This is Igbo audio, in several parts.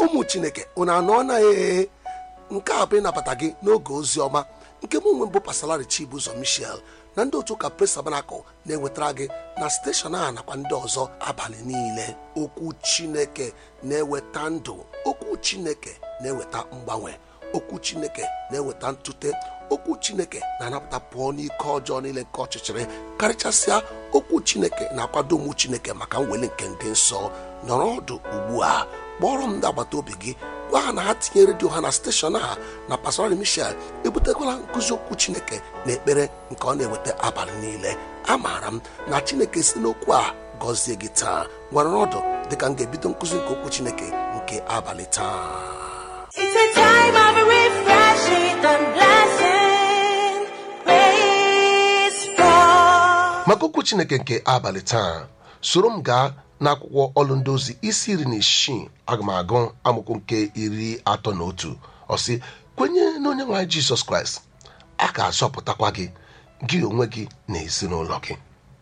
ụmụ chineke unu anọ na ee nke a bụ ịnabata gị n'oge ozi ọma nke mụ nwe mbụ pasalari chibụzọ michel na ndị otu ụka pres tabanakụl na-ewetara gị na steshọn a nakwa ndị ọzọ abalị niile okwu chineke na-eweta ndụ okwu chineke na-eweta mgbanwe okwu chineke na-eweta ntute okwu chineke na-anapụta pụọ n'ike ọjọọ niile nke ọchịchịrị karịchasịa okwu chineke na-akwado ụmụ chineke maka mweli nke ndị nsọ nọrọ ọdụ ugbu a kpọrọ m ndị agbata obi gị gwa ha na ha tinye redio ha na steshọn a na pastorali michel ebutekwala nkụzi okwu chineke na ekpere nke ọ na-eweta abalị niile amaara m na chineke si n'okwu a gọzie gị taa nwere ọdụ dịka m ga-ebido nkụzi nke okwu chineke nke abalị taa It's a time of refreshing and blessing. Praise God. maka okwu chineke nke abalị taa soro m gaa n'akwụkwọ ọlụ ndị ozi isi iri na isii aga m agụ amụkwu nke iri atọ na otu ọsị kwenye na onye nwaanyị jizọs kraịst a ga-azọpụtakwa gị gị onwe gị na ezinụlọ gị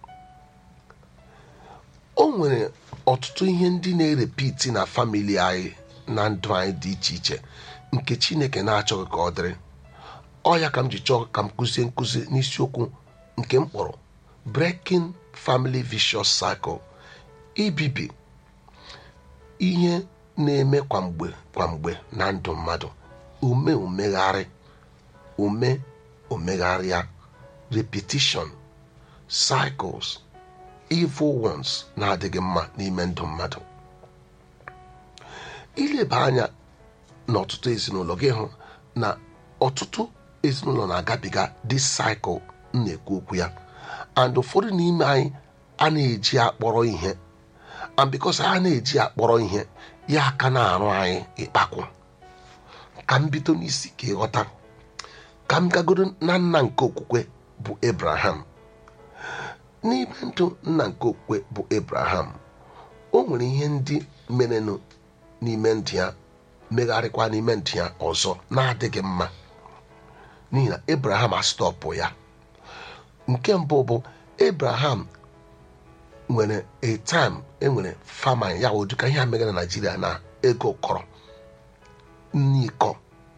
o nwere ọtụtụ ihe ndị na-erepiti na famili anyị na ndụ anyị dị iche iche nke chineke na-achọghị ka ọ dịrị ọ ya ka m ji chọọ ka m kụzie nkụzi n'isiokwu nke m kpọrọ breaking family vicious cycle ibibi ihe na-eme kwamgbe kwamgbe na ndụ mmadụ ume omegharị ume omegharịa repetition cycles evil ones na-adịghị mma n'ime ndụ mmadụ ileba anya n'ọtụtụ ezinụlọ gị hụ na ọtụtụ ezinụlọ na-agabiga this cycle m na-ekwu okwu ya and ụfọdụ n'ime anyị a na-eji akpọrọ ihe and because a na-eji akpọrọ ihe ya aka na-arụ anyị ịkpakwu ka m bido n'isi ka ịghọta ka m gagoro na nna nke okwukwe bụ abraham n'ime ndụ nna nke okwukwe bụ abraham o nwere ihe ndị merenụ n'ime ndụ ya megharịkwa n'ime ndụ ya ọzọ na-adịghị mma n'ihi na abraham astọpụ ya nke mbụ bụ abraham nwere a time enwere famine ya wụ dịka ihe a megara na naijiria na ego kọrọ n'iko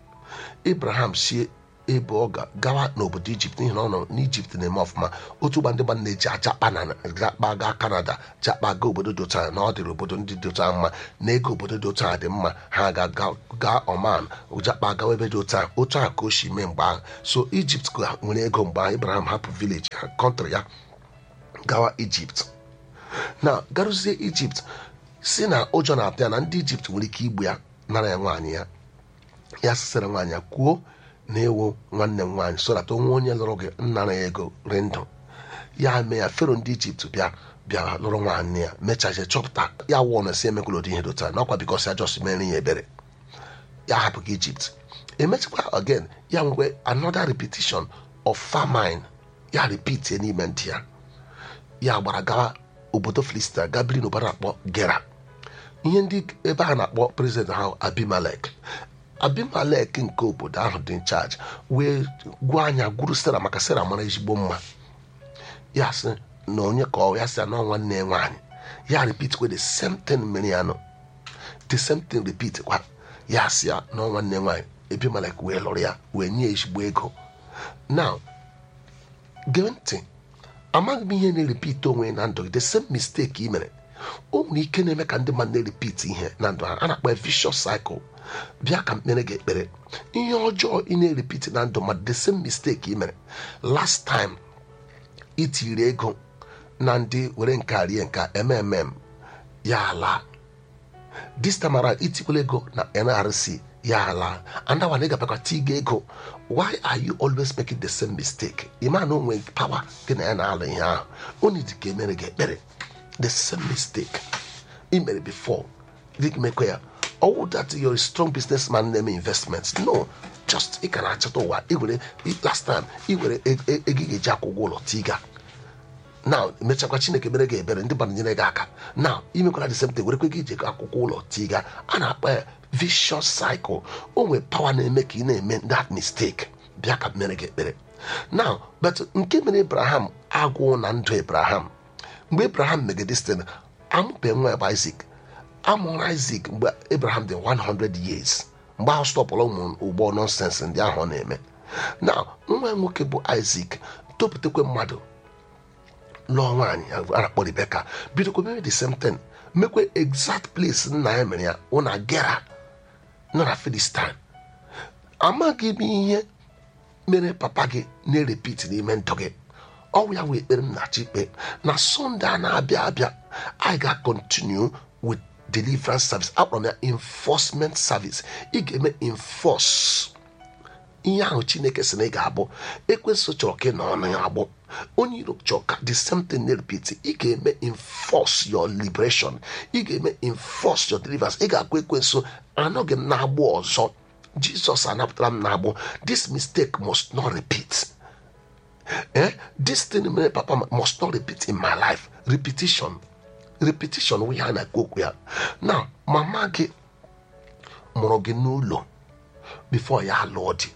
abraham si ebe ọ ga gawa n'obodo ijipt n'ihi na ọ nọ n'ijipt na-eme ọfụma otu ụgba ndị gba na-eji ajakpa na jakpa gaa kanada jakpa gaa obodo dị otu a na ọ dịrị obodo ndị dị otu a mma na ego obodo dị otu a dị mma ha ga-aga gaa oman jakpa gawa ebe dị otu a otu a ka o si mee mgbe ahụ so ijipt ka nwere ego mgbe ahụ abraham hapụ vileji ha kọntrị ya gawa ijipt na garuzie ijipt si na ụjọ na-atụ ya na ndị ijipt nwere ike igbu ya nara ya nwaanyị ya ya sịsịrị nwaanyị ya kwuo na ewo nwanne m nwaanyị so that onwe onye lụrụ gị nnara ya ego ri ndụ ya mee ya fero ndị ijipt bịa bịa lụrụ nwaanyị ya mechazie chọpụta ya wụọ na si emekwala ụdị ihe dota n'ọkwa bikos ya jọs mere ya ebere ya hapụghị ijipt emechakwa again ya nwekwe another repetition of famine ya repeat ya n'ime ntị ya ya gbara gawa obodo filistia gabiri n'obodo akpọ gera ihe ndị ebe a na-akpọ prezident ha abimelek abimelek nke obodo ahụ dị nchaji wee gwa anya gwuru sara maka sara mara ezigbo mma ya sị na onye ka ọ ya sị na nwanne ya nwaanyị ya repeat kwe the same thing mere ya nọ the same thing repeat kwa ya sị ya na nwanne ya nwaanyị abimelek wee lụrụ ya wee nye ezigbo ego now gee ntị amaghị m ihe na-erepit onwe na ndụ gị the same mistake ị mere o nwere ike na-eme ka ndị mmadụ na-erepit ihe na ndụ ha a na-akpọ ya vicious cycle bịa ka mkpere gị ekpere ihe ọjọọ ị na-erepit na ndụ mmadụ the same mistake ị mere last time itiri ego na ndị were nka rie nka mmm ya ala this time around itikwala ego na nrc ya ala andawa na ịgabakwa tiga ego why are you always making the same mistake ịma na onwe power gị na ya na-alụ ihe ahụ onye dị ka emere gị ekpere the same mistake ị mere before gị mekwa ya ọwụ that you're a strong businessman na-eme investments no just ị ka na-achọta ụwa iwere last time iwere ego ị ga-eji akwụ ụgwọ ụlọ tiga now emechakwa chineke mere gị ebere ndị gbara nyere gị aka now imekwara the same thing werekwe gị ije akwụkwọ ụlọ tiga a na-akpa ya vicious cycle o nwere power na-eme ka ị na-eme that mistake bịa ka mere gị ekpere now but nke mere abraham agwụ na ndụ abraham mgbe abraham megide site amụbe nwa ya bụ isak amụrụ isak mgbe abraham dị 100 years mgbe ahụ stọpụrụ ụmụ ụgbọ nọnsensị ndị ahụ ọ na-eme na nwa ya nwoke bụ isak topụtakwa mmadụ lụọ nwaanyị a na-akpọ rebeka bidokwa mere the same thing mekwe exact place nna ya mere ya wụ na gera nọ na filistin amaghị m ihe mere papa gị na-erepit n'ime ndụ gị ọwụ ya wee ekpere m na-achọ ikpe na sọnde a na-abịa abịa anyị ga-continue with deliverance service akpọrọ m ya enforcement service ị ga-eme enforce ihe ahụ chineke sị na ị ga-abụ ekwensụ chọrọ ka ị nọ ọnụ ya agbụ onye iro chọrọ ka the same thing na-repeat ị ga-eme enforce your liberation ị ga-eme enforce your deliverance ị ga-akwa ekwensụ anọghị m na-agbụ ọzọ jizọs anapụtara m na-agbụ this mistake must not repeat eh? this thing mere papa must not repeat in my life repetition repetition wụ ihe a na-ekwu okwu ya na mama gị mụrụ gị n'ụlọ before ya alụọ di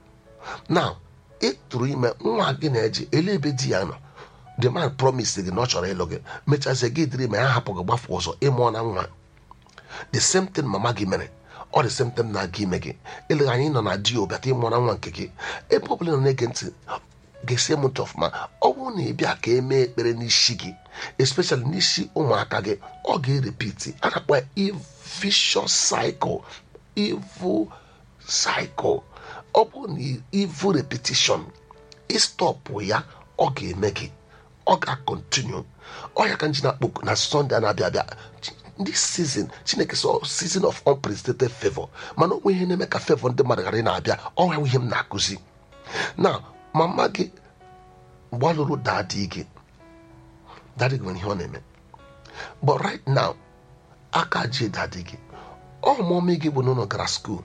now ị tụrụ ime nwa gị na-eji ele ebe di ya nọ the man promise gị na ọ chọrọ ịlụ gị mechazie gị dịrị ma ya hapụ gị gbafu ọzọ ịmụọ na nwa the same thing mama gị mere ọ the same thing na-aga ime gị eleghị anyị nọ na di obịata ịmụọ na nwa nke gị ebe ọ bụla nọ na-ege ntị ga-esi m ntị ọfụma ọ bụrụ na ị bịa ka emee ekpere n'isi gị especially n'isi ụmụaka gị ọ ga-erepiti a na-akpọ ya vicious cycle evil cycle ọ bụ na evil repetition ịstọpụ ya ọ ga-eme gị ọ ga-akọntinu ọ ya ka nji na-akpọ na sọnde a na-abịa abịa this season chineke sọ season of unprecedented favor mana onwe ihe na-eme ka favor ndị mmadụ ghara ị na-abịa ọ ya ihe m na-akụzi na mama gị mgbe ọ lụrụ dadi gị dadi gị nwere ihe ọ na-eme but right now aka ji dadi gị ọmụmị gị bụ na ụlọ gara skuul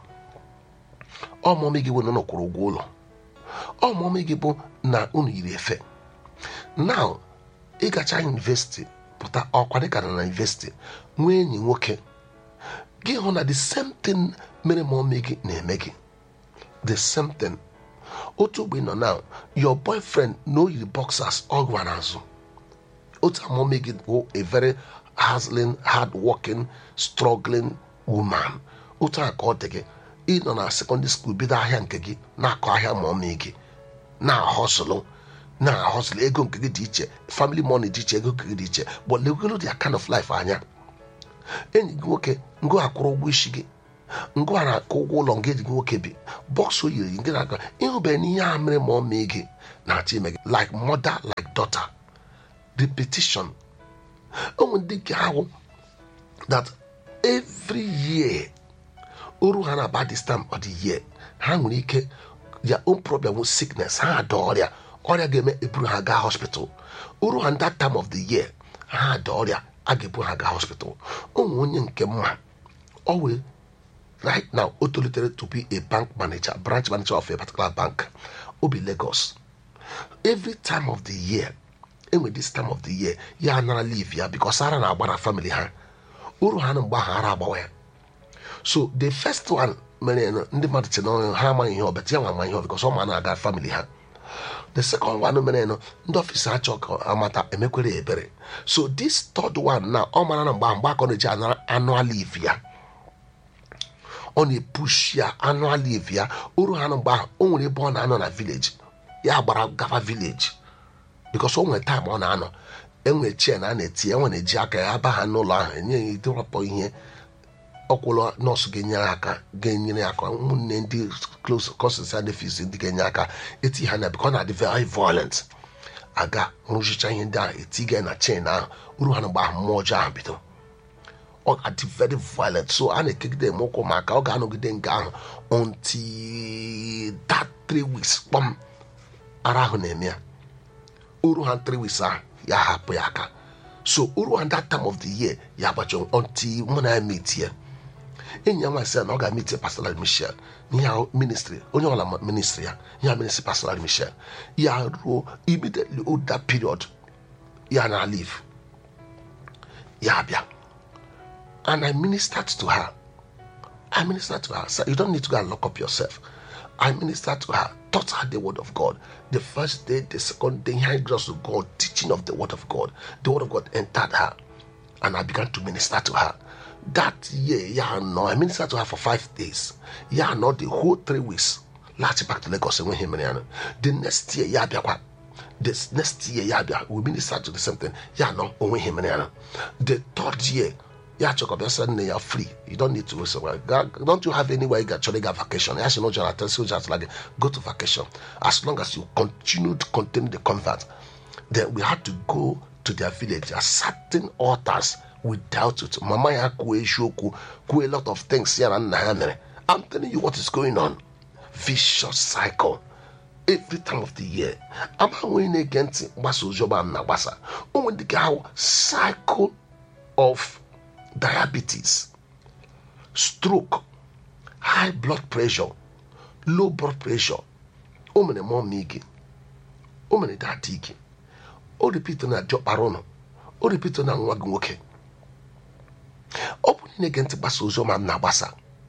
ọmụmị gị bụ na ụlọ kwụrụ ụgwọ ụlọ ọmụmị gị bụ na unu yiri efe now ịgacha yunivesiti pụta ọkwa dịka na yunivesiti nwee enyi nwoke gị hụ na the same thing mere ma ọmị gị na-eme gị the same thing otu mgbe ị nọ now your boyfriend na o yiri boxers ọ gwa n'azụ otu amụmị gị bụ a very hustling hard working struggling woman otu a ka ọ dị gị ịnọ na secondary school bido ahịa nke gị na-akọ ahịa ma ọmị gị na-ahọsụlụ na-ahọsụlụ ego nke gị dị iche family money dị iche ego nke gị dị iche but legolo their kind of life anya enyi gị nwoke ngụ akwụrụ ụgwọ isi gị ngụ a na-akụ ụgwọ ụlọ nga eji gị nwoke bi bọks o yiri gị na-aga ịhụbeghị n'ihe a mere ma ọ mee gị na-achọ ime gị like mother like daughter repetition ụmụ ndị nke ahụ that every year oru ha na-aba this time of the year ha nwere ike their own problem with sickness ha ada ọrịa ọrịa ga-eme eburu ha gaa hospital oru ha that time of the year ha ada ọrịa a ga-ebu ha gaa hospital ụmụ onye nke mma ọ wee right now o tolitere to be a bank manager branch manager of a particular bank obi lagos every time of the year enwe this time of the year ya anara leave ya because ara na-agba na family ha uru ha na mgbe ahụ ara agbawa ya so the first one mere nụ, ndị mmadụ che na ha amaghị ihe ọbịa ya nwa ama ihe ọ because ọ ma na-aga family ha the second one mere nụ ndị ọfịs achọ ka amata emekwere ya ebere so this third one na ọ mara na mgbe ahụ mgbe aka ọ na-eji anara annual leave ya ọ na-epush ya annual leave ya uru ha na mgbe ahụ o nwere ebe ọ na-anọ na village ya gbara gafa village because o nwere time ọ na-anọ enwere chair na a na-eti enwe na-eji aka ya aba ha n'ụlọ ahụ enye ya ịdọrọpọ ihe ọkwụlọ nọọsụ ga-enyere aka ga-enyere aka ụmụnne ndị close cousins and nephews ndị ga-enye aka eti ha na because ọ na-adị very violent aga rụchicha ihe ndị ahụ eti ga na chain ahụ uru ha na mgbe ahụ mmụọ ọjọọ ahụ bido ọ ga-adị very violent so a na-ekegide eme ụkwụ maka ọ ga-anọgide nke ahụ until that three weeks kpọm ara ahụ na-eme ya uru ha three weeks ahụ ya hapụ ya aka so uru ha that time of the year ya agbacha until mụ na ya meet ya enyi ya nwa sị ya na ọ ga-emeti pastoral michel n'ihe ahụ ministry onye ọla ma ministry ya ya ministry pastoral michel ya ruo immediately o that period ya na leave ya bịa and I ministered to her. I ministered to her. So you don't need to go and lock up yourself. I ministered to her, taught her the word of God. The first day, the second day, hearing just of God, teaching of the word of God. The word of God entered her, and I began to minister to her. that year ya nọ i minister to her for five days ya nọ the whole three weeks laghachi back to lagos enweghị mere ya nọ. the next year ya bịakwa the next year ya bịa we minister to the same thing ya nọ onweghị mere ya nọ. the third year ya chọkọbịa sị nne ya free you don't need to waste away. Ga- don't you have anywhere you ga chọrọ ịga vacation ya sị na ụjọ na tesi ụjọ atụla gị go to vacation as long as you continue to contain the convert then we had to go to their village there are certain altars we dealt with mama ya kwuo eziokwu kwuo a lot of things ya na nna ya mere i'm telling you what is going on vicious cycle every time of the year ama nwere na-ege ntị mgbasa oziọma m na-agbasa onwe ndị ga-ahụ cycle of diabetes stroke high blood pressure low blood pressure o mere mọmi gị o mere dadi gị o ripito na diọkpara ụnụ o ripito na nwa gị nwoke ọ bụ na ege ntị gbasa oziọma m na-agbasa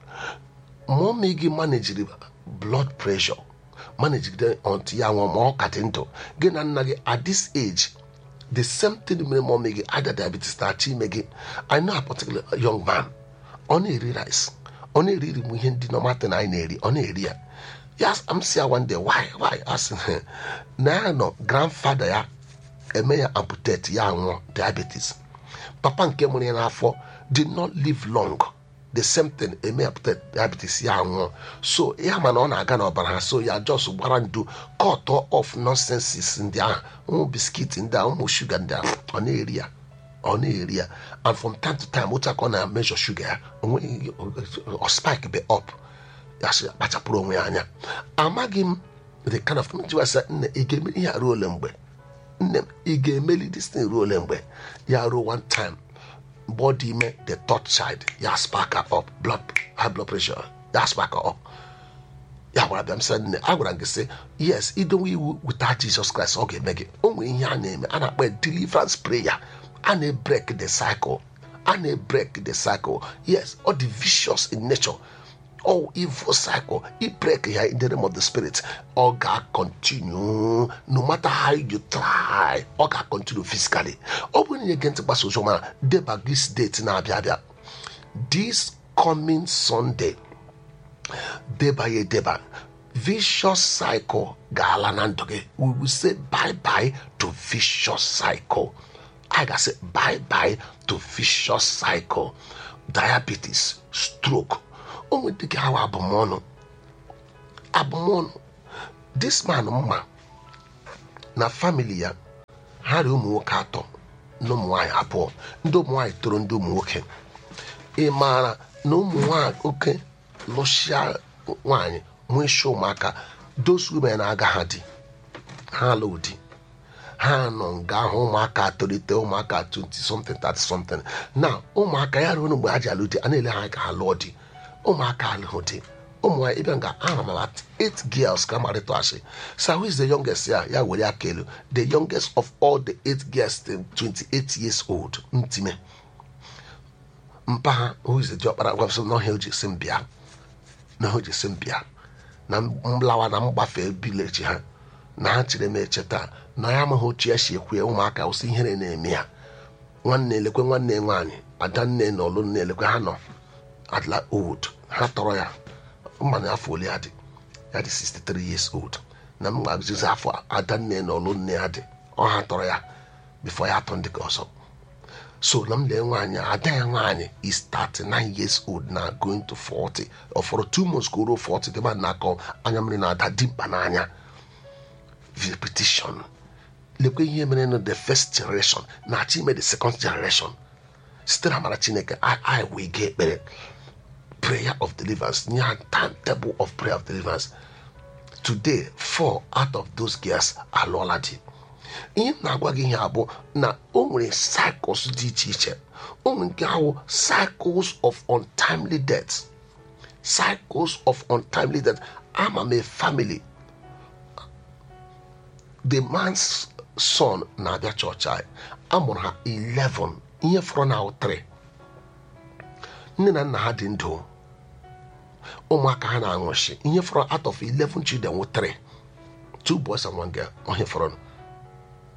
mọmi gị manejiri blood pressure manejigide ọntụ ya nwụọ ma ọ ka dị ndụ gị na nna gị at this age the same thing mere mọmi gị ada diabetes na-achọ ime gị i know a particular young man ọ na-eri rice ọ na-eri iri m ihe ndị nọmatin anyị na-eri ọ na-eri ya ya m si ya one day why why asị na ya nọ grandfather ya eme ya amputate ya nwụọ diabetes papa nke mụrụ ya n'afọ did not live long the same thing eme amputate diabetes ya nwụọ so ya ma na ọ na-aga n'ọbara ha so ya jos gbara ndu cut off nonsenses ndị ahụ ụmụ biskit ndị ahụ ụmụ shuga ndị ahụ ọ na-eri ya ọ na-eri ya and from time to time otu aka ọ na-emejọ shuga ya onweghị ọ spike be up ya sị kpachapụrụ onwe ya anya amaghị m the kind of jiwasa nne ị ga-eme ihe a ruo ole mgbe nne m ị ga-emeli this thing ruo ole mgbe ya ruo one time mgbe ọ dị ime the third child ya spark up blood high blood pressure ya spark up ya gwara bịa m sị nne a gwara m gị sị yes idowe iwu without Jesus Christ ọ ga-eme gị o nwere ihe a na-eme a na-akpọ ya deliverance prayer a na-ebrek the cycle a na-ebrek the cycle yes ọ dị vicious in nature all evil cycle i break ya in the name of the spirit ọ ga-continue no matter how you try ọ ga-continue physically ọ bụrụ na ihe gị ntị gbasa ozi ọma deba this date na-abịa abịa this coming sunday deba ya edeba vicious cycle ga-ala na ndụ gị we will say bye bye to vicious cycle I ga-asị bye bye to vicious cycle diabetes stroke o nwere dị ka awa abụmọnụ abụmọnụ this man mma na family ya ha ri ụmụ nwoke atọ na ụmụ nwaanyị abụọ ndị ụmụ nwaanyị toro ndị ụmụ nwoke ị maara na ụmụ nwoke lụsịa nwaanyị nwee isi ụmụaka those women na-aga ha di ha alụ di ha nọ nga ahụ ụmụaka tolite ụmụaka 20 something 30 something na ụmụaka ya ruo mgbe ha ji alụ di a na-ele ha ka ha lụọ di ụmụaka alụghị di ụmụ nwaanyị ịbịa nga aha mama eight girls ka marịta asị so who is the youngest ya ya were aka elu the youngest of all the eight girls 28 years old ntime mpa ha who is the diọkpara gwapụsị na ọhịa oji si m bịa na ha oji si m bịa na mlawa na mgbafe vileji ha na ha chere m echeta na ya amaghị otu ya si ekwu ya ụmụaka ụsị ihere na-eme ya nwanne elekwe nwanne nwaanyị adanne na ọlụ nne elekwe ha nọ adla old ha tọrọ ya mmanụ afọ ole ya dị ya dị 63 years old na m gbazizi afọ adanne na ọlụ nne ya dị ọ ha tọrọ ya bifo ya atọ ndị ka ọzọ so na m lee nwaanyị ada ya nwaanyị is 39 years old na going to 40 ọ fọrọ 2 months ka o ruo 40 dị mmadụ na-akọ anya mmiri na-ada dimkpa n'anya repetition lekwe ihe mere na the first generation na-achọ ime the second generation site na amara chineke i wee ga ekpere prayer of deliverance nye ha timetable of prayer of deliverance today four out of those girls alụọla di ihe m na-agwa gị ihe abụ na o nwere cycles dị iche iche o nwere nke ahụ cycles of untimely death cycles of untimely death ama m a family the man's son na-abịa chọọchị anyị amụrụ ha 11 ihe fọrọ na 3 nne na nna ha dị ndụ ụmụaka ha na-anwụchi ihe fọrọ out of 11 children wụ 3 two boys and one girl onye fọrọ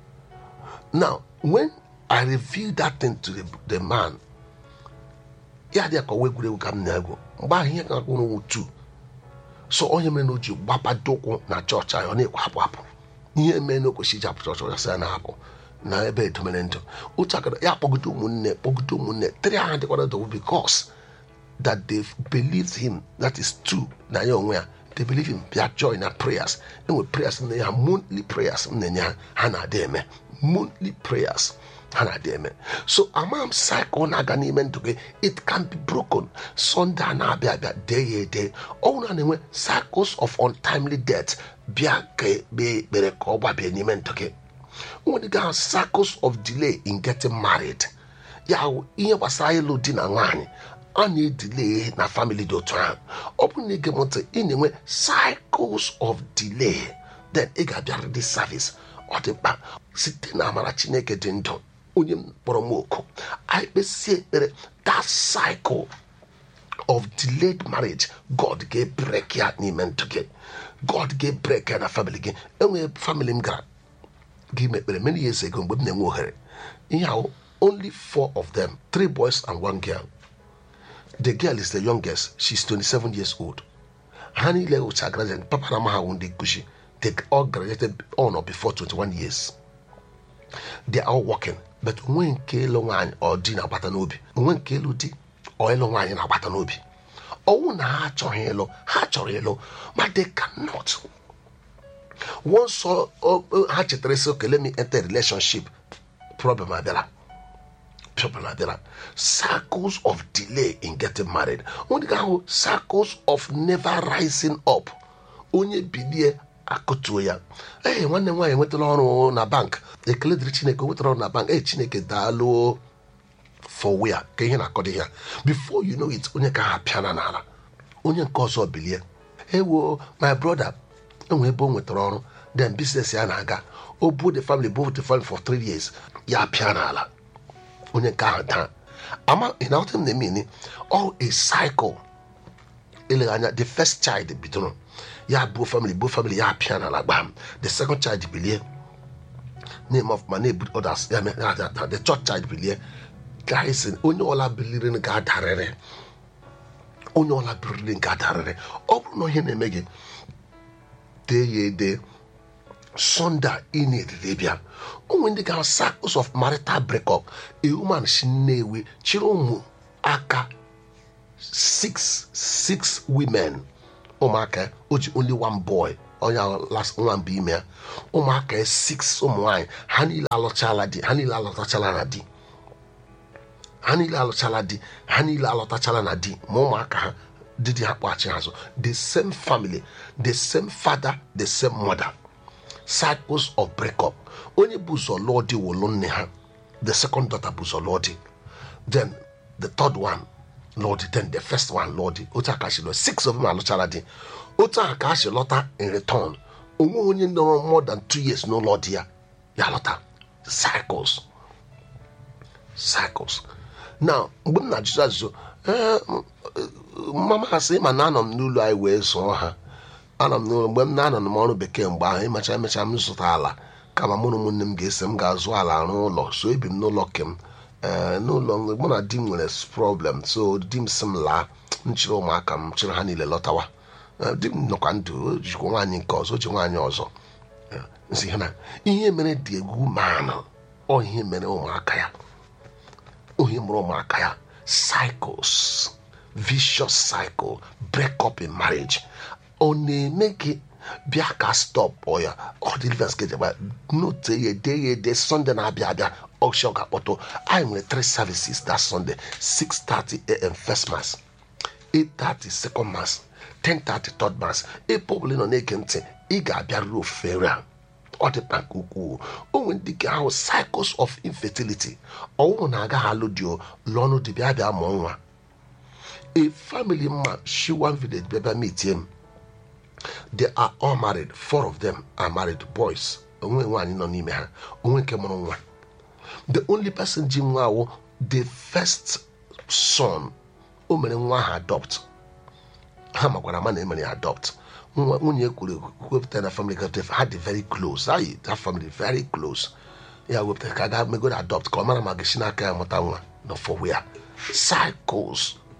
now when i revealed that thing to the, the man ya dị ka ọwa egwuregwu ka m na-egwu mgbe ahụ ihe ga-akwụrụ tu so onye mere na o ji gbapado ụkwụ na chọọchị anyị ọ na-ekwe hapụ hapụ ihe mee na o kwesịrị iji apụ chọọchị ọsị ya na-apụ na ebe edomere ndụ otu akara ya kpọgide ụmụnne kpọgide ụmụnne tiri ha dịkwara dowu bikos that they believed him that is true na ya onwe ya they believe him bịa join na prayers enwe prayers na ya monthly prayers m na-enye ha ha na-adị eme monthly prayers ha na-adị eme so ama m cycle na-aga n'ime ndụ gị it can be broken sunday a na-abịa abịa dee ya ede ọnwụ na na-enwe cycles of untimely death bịa ka ekpee ekpere ka ọ gbabie n'ime ndụ gị nwere ga cycles of delay in getting married ya wụ ihe gbasara ịlụ di na nwaanyị a na-edile na family dị otu ahụ ọ bụrụ na ị ga ntị ị na-enwe cycles of delay then ị ga-abịara dị service ọ dị mkpa site na amara chineke dị ndụ onye m kpọrọ m oku anyị kpesie ekpere that cycle of delayed marriage god ga-ebrek ya n'ime ndụ gị god ga-ebrek ya na family gị enwere family m gara gị mekpere many years ago mgbe m na-enwe ohere ihe ahụ only four of them three boys and one girl the girl is the youngest she's 27 years old ha niile wụcha graduate papa na maha ndị nkuzi they all graduated on or before 21 years they are all working but onwe nke ịlụ nwaanyị ọ di na-agbata n'obi onwe nke ịlụ di ọ ịlụ nwaanyị na-agbata n'obi ọnwụ na ha achọghị ịlụ ha chọrọ ịlụ ma they cannot once ọ- ọ- ha chetara sị okay let me enter a relationship problem abịara problem abịara circles of delay in getting married onye ga-ahụ circles of never rising up onye bilie akụtuo ya ee nwanne m nwaanyị nwetara ọrụ na bank ekele dịrị chineke o nwetara ọrụ na bank ee chineke daalụ for where ka ihe na-akọdị ya before you know it onye ka ha pịana n'ala onye nke ọzọ bilie ewo my brother enwe ebe o nwetara ọrụ then business ya na-aga o buo the family buo the family for three years ya pịa n'ala onye nke ahụ daa ama ị na-aghọta m na-eme all a cycle eleghị anya the first child bidoro ya buo family buo family ya pịa n'ala gbam the second child bilie name of ma na-ebu others ya mee ya- ya- the third child bilie guys onye ọla biliri ga-adarịrị onye ọla biliri ga-adarịrị ọ bụrụ na ihe na-eme gị dee ya ede Sunday a ị na-eriri bịa onwe ndị ga cycles of marital breakup a woman si nnewi chịrị ụmụ aka six six women ụmụaka o ji only one boy onye ahụ last nwa mbụ ime ya ụmụaka ya six ụmụ nwanyị ha niile alụchala di ha niile alụtachala na di ha niile alụchala di ha niile alọtachala na di ma ụmụaka ha di di ha kpọghachi azụ the same family the same father the same mother cycles of breakup onye bụ ụzọ lụọ di wụlụ nne ha the second daughter bụ ụzọ lụọ di then the third one lụọ di then the first one lụọ di otu a ka si lụọ six of them alụchara di otu a ka si lọta in return onwe onye nọrọ more than two years n'ụlọ di ya ya lọta cycles cycles now mgbe m na-ajụjụ ajụjụ ee mama ha sị ma na anọ m n'ụlọ anyị wee zụọ ha anọ m n'ụlọ mgbe m na-anọ m ọrụ bekee mgbe ahụ ịmacha emecha m zụta ala kama mụ na ụmụnne m ga-ese m ga-azụ ala arụ ụlọ so ebi m n'ụlọ kem ee n'ụlọ mụ na di m nwere problem so di m sị m laa m chịrị ụmụaka m chịrị ha niile lọtawa Ee, di m nọkwa ndụ o jikwa nwaanyị nke ọzọ o ji nwaanyị ọzọ Ee, nsị ha na ihe mere dị egwu manụ ọ ihe mere ụmụaka ya onye mụrụ ụmụaka ya cycles vicious cycle break up in marriage ọ na-eme gị bịa ka stop ọ ya ọ deliverance gị jegba note ya ede ya ede sunday na-abịa abịa ọchị ọ ga-akpọtụ anyị nwere three services that sunday 6:30 am first mass 8:30 second mass 10:30 third mass ebe ọbụla ị nọ na-ege ntị ị ga-abịarịrị ofere a ọ dị mkpa nke ukwuu o nwere ndị ga ahụ cycles of infertility ọnwụnwụ na-agaghị alụ di o lụọnụ di bịa bịa mụọ nwa a family mma shi one village bịa bịa meetie m they are all married four of them are married boys onwe nwaanyị nọ n'ime ha onwe nke mụrụ nwa the only person ji nwa awụ the first son o mere nwa ahụ adopt ha makwara ama na emere ya adopt nwa nwunye kwuru wepụta na family ka ha dị very close ayi that family very close ya wepụta ka ga megoro adopt ka ọ mara ma gị si n'aka ya mụta nwa nọ for where cycles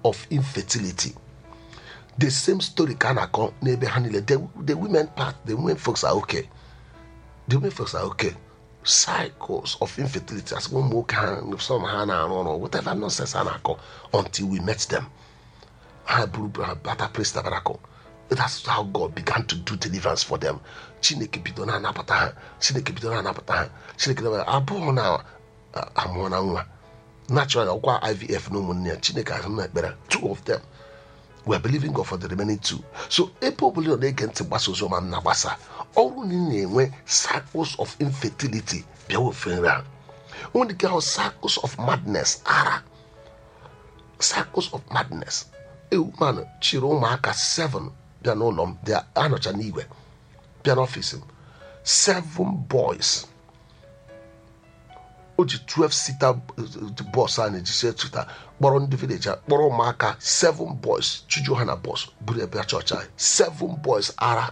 of infertility the same story ka a na-akọ n'ebe ha niile the, the women part the women folks are okay the women folks are okay cycles of infertility as ụmụ nwoke ha some ha na-arụ ọrụ whatever nonsense ha na-akọ until we met them ha buru ha bata praise tabernacle that's how God began to do deliverance for them chineke bido na-anapụta ha chineke bido na-anapụta ha chineke na abụọ na amụọ na nwa natural ọkwa ivf na ụmụnne ya chineke ahụ na ekpere two of them we are believing God for the remaining two so ebe ọbụla ị na-ege ntị gbasa ozi ọma m na-agbasa ọrụ na ị na-enwe cycles of infertility bịa ofe nri a onwe dịka ahụ cycles of madness ara cycles of madness ewu man chịrị ụmụaka seven bịa n'ụlọ m bịa anọcha n'igwe bịa n'ọfịs m seven boys o ji 12 sita bọs a na-ejisi etuta kpọrọ ndị vileji a kpọrọ ụmụaka seven boys chujuo ha na bọs buru ebe chọọchị anyị seven boys ara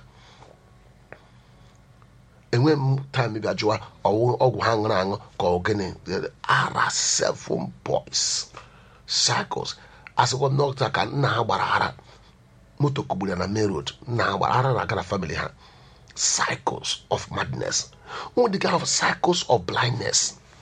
enwe m taịm bịa jụwa ọwụ ọgwụ ha ṅụrụ aṅụ ka ọ gịnị ara seven boys cycles asịkwa m n'ọkta ka nna ha gbara ara moto kugburu ya na main road nna ha gbara ara na-aga na family ha cycles of madness nwere dịka ahụ cycles of blindness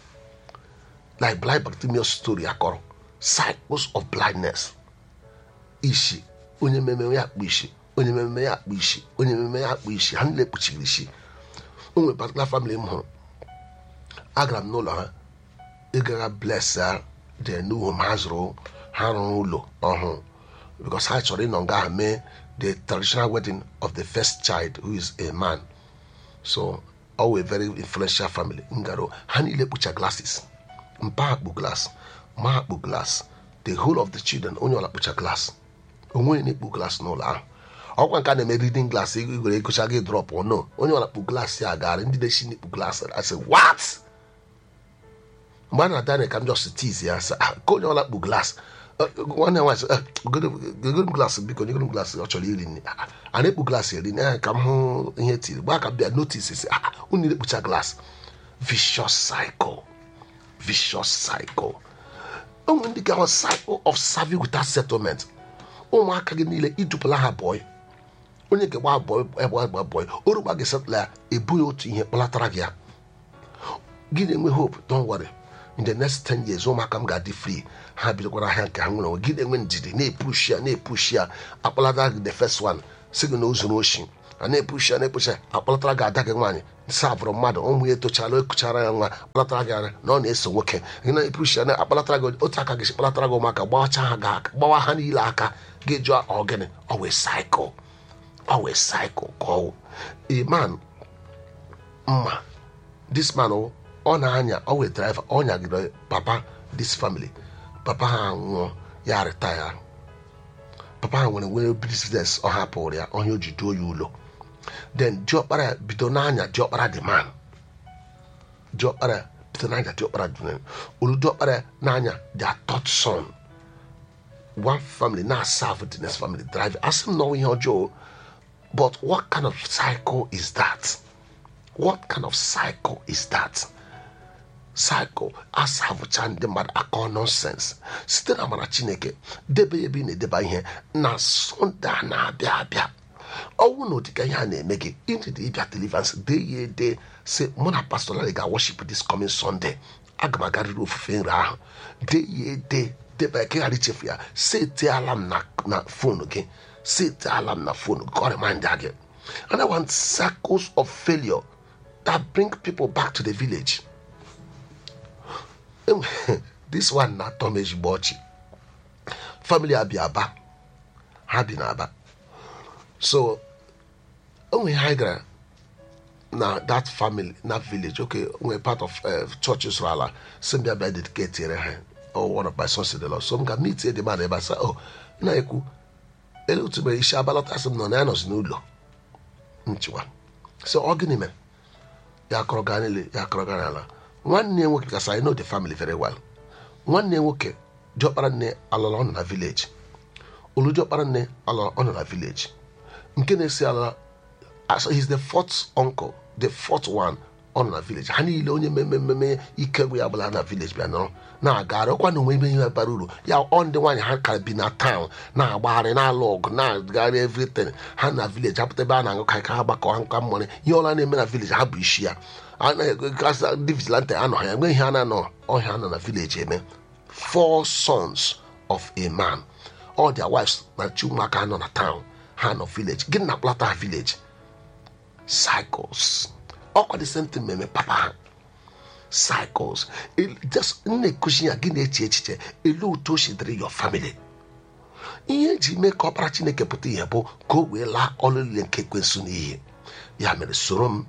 like blind Bartimaeus story akọrọ cycles of blindness ishi onye mmemme ya akpụ ishi onye mmemme ya akpụ ishi onye mmemme ya akpụ ishi ha niile kpuchiri ishi o nwere particular family m hụrụ agara m n'ụlọ ha ịgaga bless ha dị n'uhu m ha zụrụ ha rụrụ ụlọ ọhụụ because ha chọrọ ịnọ nga ha mee the traditional wedding of the first child who is a man so ọ wee very influential family ngaro ha niile kpucha glasses mpa akpụ glass ma akpụ glass the whole of the children onye ọla kpucha glass onweghị na-ekpu glass n'ụlọ ahụ ọkwa nke a na-eme reading glass igwere egocha gị drop no onye ọla kpu glass ya gara ndị na-esi n'ikpu glass asị what mgbe a na-ada ka m just tiz ya sị "Ah, ka onye ọla kpu glass nwanne nwaanyị sị "Ah, gogoro m glass biko nyegoro m glass ọ chọrọ iri nri "Ah, a na-ekpu glass eri nri ka m hụ ihe tiri gbaa ka m bịa notice sị "Ah, unu na-ekpucha glass vicious cycle vicious cycle o nwere ndị gawa cycle of serving without settlement ụmụaka gị niile idupụla ha bọị onye ga-gba bọị egba egba bọị orugba gị setụla ya ebughị otu ihe kpọlatara gị ya gị na-enwe hope don't worry in the next 10 years ụmụaka m ga-adị free ha bidokwara ahịa nke ha nwere onwe gị na-enwe ndidi na-epushi ya na-epushi ya akpọlatara gị the first one si gị na o zuru oshi a na-epushi ya na-epushi ya akpọlatara gị ada gị nwaanyị savụrụ mmadụ ụmụ ya etochara ekuchara ya nwa kpọlatara gị anya na ọ na-eso nwoke gị na-epushi ya na akpọlatara gị otu aka gị si kpọlatara gị ụmụaka gbawacha ha gị aka gbawa ha niile aka gị jụọ ọgịnị ọ wee cycle ọ wee cycle ka ọ wụ a man mma this man oh, ọ na-anya ọ wee driver ọ nyagide papa this family papa ha nwụọ ya retire papa ha nwere nwere business ọ hapụrụ ya onye o ji duo ya ụlọ then diọkpara ya bido n'anya diọkpara dị man diọkpara ya bido n'anya diọkpara dị man olu diọkpara ya n'anya their third son one family na serve the next family drive asị m na ọ ihe ọjọọ but what kind of cycle is that what kind of cycle is that cycle asavụcha ndị mmadụ akọ nonsens site na amara chineke debe ya ebe ị na-edeba ihe na sọnde a na-abịa abịa ọnwụ na ụdịka ihe a na-eme gị ịdịdị ịbịa deliverance dee ya ede si mụ na pastor Larry ga worship this coming sunday aga m agarịrị ofufe nri ahụ dee ya ede deba ya ka ị ghara ichefu ya setiala m na na fonu gị setiala m na fonu gị ka ọ remind gị and I want circles of failure that bring people back to the village this one na-atọ m ezigbo ọchị family abịa aba ha bi n'aba so o nwere ihe anyị gara na that family na village okay nwere part of uh, church sụrụ ala si m bịa bịa dedicate ere ha oh, one of my sons in the Lord so m ga meet the man ebe a sị oh na-ekwu ele otu mere isi abalọta sị m nọ na ya nọzi n'ụlọ nchịkwa so ọ gịnị mere ya akọrọ gaa niile ya akọrọ gaa n'ala nwanne ya nwoke kasị I know the family very well nwanne ya nwoke diọkpara nne alọrọ ọ nọ na village olu diọkpara nne alọrọ ọ nọ na village nke na-esi ala as he's the fourth uncle the fourth one ọ nọ na vileji ha niile onye mmemme mmemme ike gwụ ya gbara na vileji bịa nọrọ na-agagharị ọkwa na onwe ime ihe bara uru ya ọ ndị nwaanyị ha ka bi na taụn na-agbagharị na-alụ ọgụ na-agagharị evritin ha na vileji hapụta ebe a na-aṅụ ka ka ha gbakọ ha nka mmọrị ihe ọla na-eme na vileji ha bụ isi ya A na-egasị ndị vigilante anọ ha ya enweghị ihe a na-anọ ọhịa anọ na vileji eme four sons of a man all their wives na chi ụmụaka nọ na town ha nọ village gịnị na akpọlata ha village cycles ọkwa the same thing meme papa ha cycles It- just na-ekuzi ya gị na-eche echiche elu otu o si dịrị your family ihe eji mee ka ọkpara chineke pụta ihe bụ ka o wee laa ọlụ niile nke ekwensu n'iyi ya mere soro m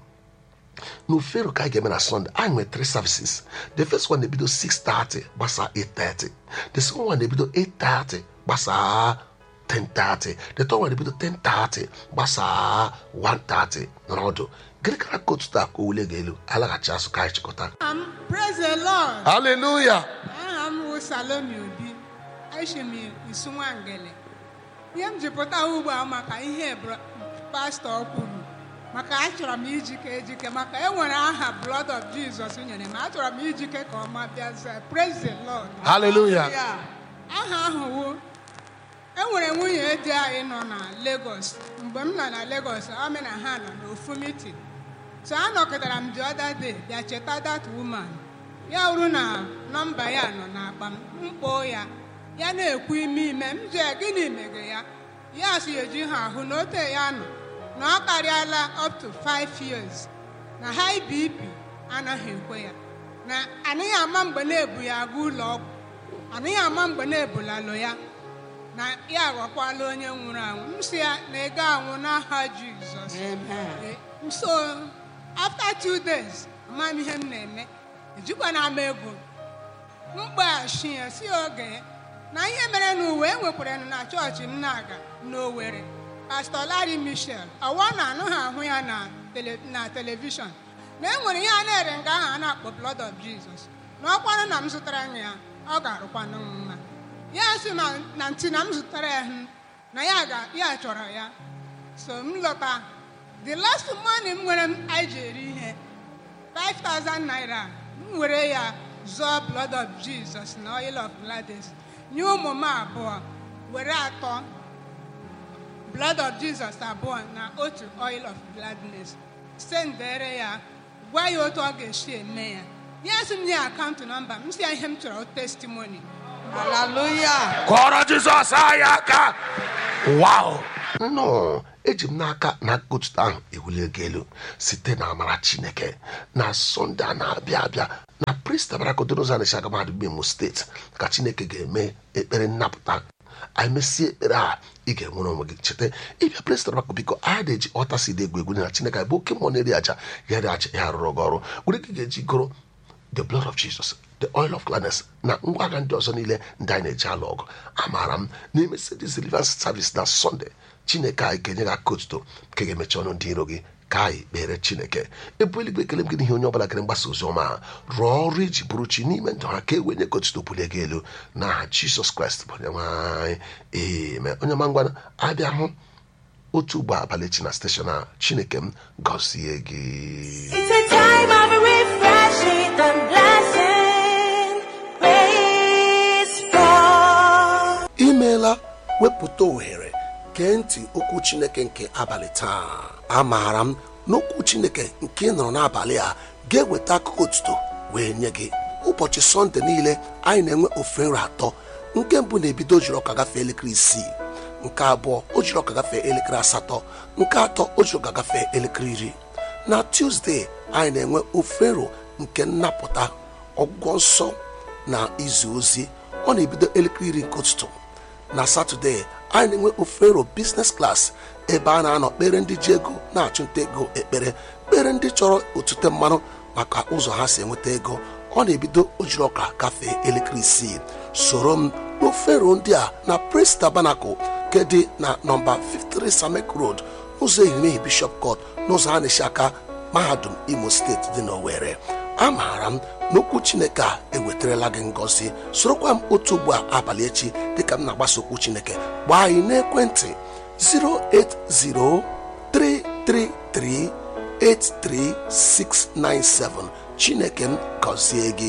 n'ufero ka anyị ga-eme na sunday anyị nwere three services the first one na-ebido 6:30 gbasaa 8:30 the second one na-ebido 8:30 gbasaa 10:30 the third one na-ebido 10:30 gbasaa 1:30 n'ọdụ gịnị kara kotu taa ka o wule ga-elu alaghachi azụ ka anyị chịkọta Um, praise the Lord. haleluya Aha m bụ Salome Obi. Echi m isu Nwangele. Ihe m ji pụta ugbu a maka ihe bro- pastọ kwuru. Maka achọrọ m ijike ejike maka e nwere aha blood of Jesus nyere m achọrọ m ijike ka ọma bịa zaa. Praise the Lord. haleluya Ya, aha ahụ wụ enwere nwunye di anyị nọ na Lagos mgbe m nọ na Lagos ọ na ha nọ n'ofu meeting so anọkọtara m the other day bịa cheta that woman ya wuru na nọmba ya nọ n'akpa m mkpoo ya ya na-ekwu ime ime m jee gịnị mege ya ya si eji ha ahụ na ote ya nọ na ọ karịala up to 5 years na high bp anaghị ekwe ya na anaghị ama mgbe na-ebu ya aga ụlọ ọgwụ anaghị ama mgbe na-ebulalụ ya na ya aghọkwala onye nwụrụ anwụ m si ya na ego anwụ n'aha jizọs Eh, so after two days ama m ihe m na-eme ejikwana m ego mkpaghachi ya si oge na ihe mere n'uwe enwekwara na chọọchị m na-aga n'Owerri pastọ Larry Michel ọwa na anụ ha ahụ ya na tele- na telivishọn na enwere ihe a na-ere nga ahụ a na-akpọ blood of Jesus na ọkwanụ na m zụtara ya ọ ga-arụkwanụ m mma ya sị na na ntị na m zụtara ya hụ na ya ga ya chọrọ ya so m lọta the last money m nwere m anyị ji eri ihe 5000 naira m were ya zụọ blood of jesus na oil of gladys nye ụmụ m abụọ were atọ blood of jesus abụọ na otu oil of gladness sendere ya gwa ya otu ọ ga-esi eme ya ya sị m nye akaụntụ nọmba m si ya ihe m chọrọ testimony Hallelujah. kọrọ jizọs anyị aka wow nnọọ eji m n'aka na kotuta ahụ ewulie gị elu site na amara chineke na sọnde a na-abịa abịa na prista barakodonoza na shaga mahadum imo steeti ka chineke ga-eme ekpere nnapụta anyị mesie ekpere a ị ga-enwere onwe gị cheta ịbịa presta bako biko a na-eji ọta si dị egwu egwu na chineke anyị bụ oke mmụọ na-eri aja ya eri aja ya rụrụ gị ọrụ were gị ga-eji goro the blood of jesus the oil of gladness na ngwa agha ndị ọzọ niile ndị anyị na-eji alụ ọgụ amaara m n'ime sedis deliverance service na sọnde chineke anyị ga-enye gị aka otuto nke ga-emechi ọnụ ndị iro gị ka anyị kpere chineke ebu eluigwe ekele m gị n'ihe onye ọbụla kere mgbasa ozi ọma a rụọ ọrụ iji bụrụ chi n'ime ndụ ha ka e wenye gị otuto bulie gị elu n'aha jisọs kraịst bụ onye nwe anyị eme onye ma ngwa abịa hụ otu ugbo abalị chi na steshọn a chineke m gọzie gị It's a time of refreshing and blessing. Praise God. imeela wepụta ohere gee ntị okwu chineke nke abalị taa amaara m n'okwu chineke nke ị nụrụ n'abalị a ga-eweta akụkọ otuto wee nye gị ụbọchị sọnde niile anyị na-enwe ofe nri atọ nke mbụ na-ebido ojiri ọka gafee elekere isii nke abụọ o jiri ọka gafee elekere asatọ nke atọ o jiri ọka gafee elekere iri na tuzdee anyị na-enwe ofero nke nnapụta ọgwụgwọ nsọ na izu ozi ọ na-ebido elekere iri nke ụtụtụ na satọde anyị na-enwe ofero biznes klas ebe a na-anọ kpere ndị ji ego na-achụnta ego ekpere kpere ndị chọrọ otute mmanụ maka ụzọ ha si enweta ego ọ na-ebido ojiri ọka gafee elekere isii soro m n'ofero ndị a na prince tabernacle nke dị na nọmba 53 samek road ụzọ ehimehie bishop court n'ụzọ a na-esi aka mahadum imo steeti dị n'owere amaara m n'okwu chineke a ewetarala gị ngọzi sorokwa m otu ugbu a abalị echi dịka m na-agbasa okwu chineke gbaa anyị n'ekwentị 0803333 83697 chineke m gọzie gị